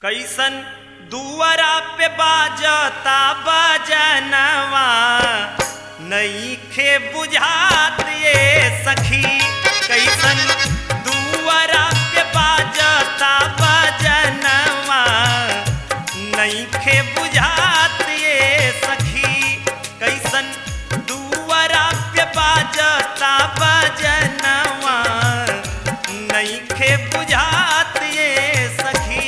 कैसन दुआरा पे बाजता बजनवा नईखे बुझात ये सखी कैसन दुआरा पे बाजता बजनवा नईखे बुझात ये सखी कैसन दुआरा पे बाजता बजनवा नईखे बुझात ये सखी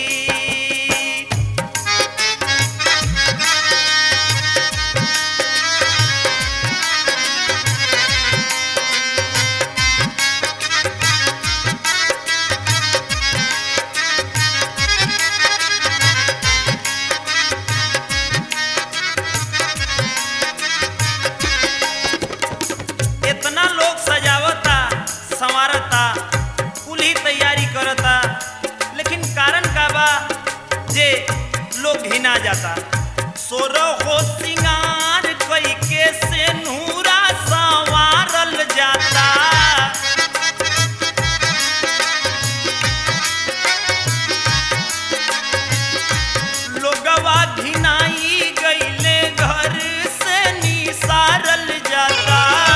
इतना लोग सजावता संवारता कुल ही तैयारी करता लेकिन कारण का बा जे लोग घिना जाता सोरो हो सिंगार कई के से नूरा संवारल जाता लोगवा घिनाई गईले घर से निसारल जाता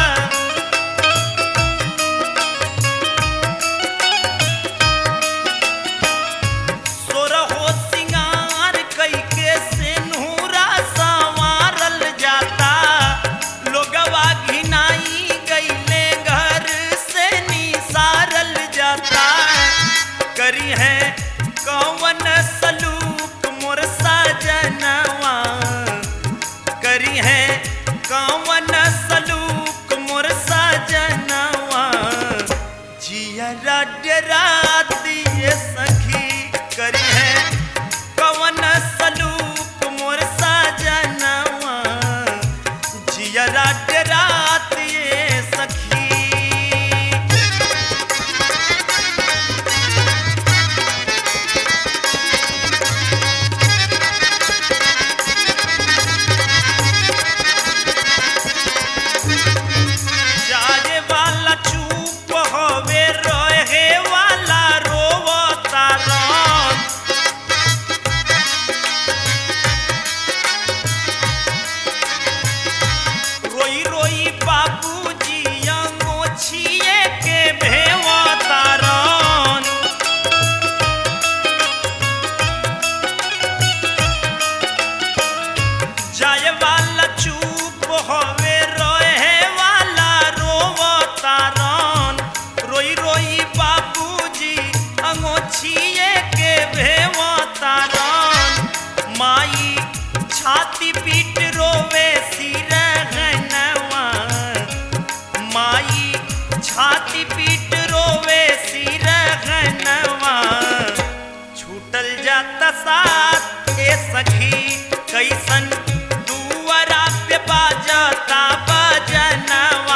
सोरहो सिंगार कई के सिन्हूरा संवारल जाता लोगवा घिनाई गईले घर से निसारल जाता करी है कौन सलूक मोर सजनवा करी है कौन सलूक मोर सजनवा जियरा डरा दिए सखी करी है कवन सलूक मोर सजनवा जियरा डरा दिए सखी जाए वाला चुप होवे रहे वाला रोवता रन रोई रोई बाबूजी अंगोछिए के भेवता रन जाए वाला चुप होवे रोए वाला रोवता रन रोई रोई बाबूजी अंगोछिए के भेवता रन माई छाती पीट रोवे सिर गनवा माई छाती पीट रोवे सिर गनवा छूटल जाता साथ ए सखी कैसन दुआरा पे बाजता बजनवा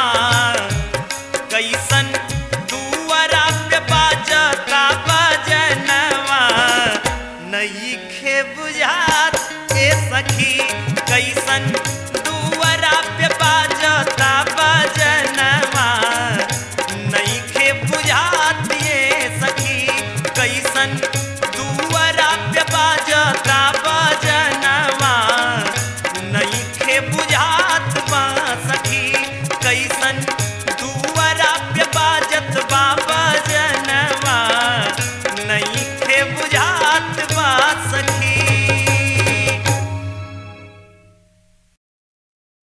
कैसन दुआरा पे बाजता बजनवा नईखे बुझात ए सखी कैसन